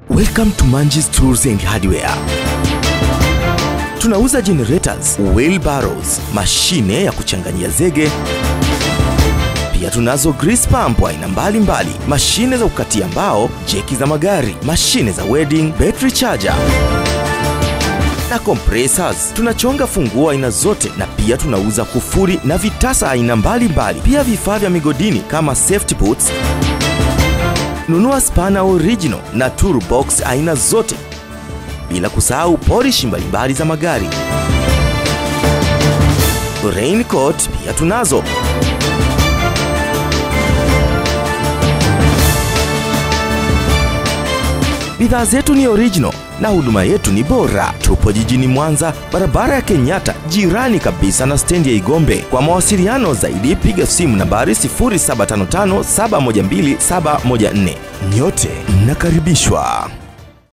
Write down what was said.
Welcome to Manjis Tools and Hardware. Tunauza generators, wheelbarrows, mashine ya kuchanganyia zege. Pia tunazo grease pump aina mbalimbali, mashine za kukatia mbao, jeki za magari, mashine za wedding, battery charger na compressors. Tunachonga funguo aina zote na pia tunauza kufuri na vitasa aina mbalimbali, pia vifaa vya migodini kama safety boots. Nunua spana original na toolbox aina zote, bila kusahau polishi mbalimbali za magari. Raincoat pia tunazo. Bidhaa zetu ni original na huduma yetu ni bora. Tupo jijini Mwanza, barabara ya Kenyatta, jirani kabisa na stendi ya Igombe. Kwa mawasiliano zaidi, piga simu nambari 0755712714. Nyote mnakaribishwa.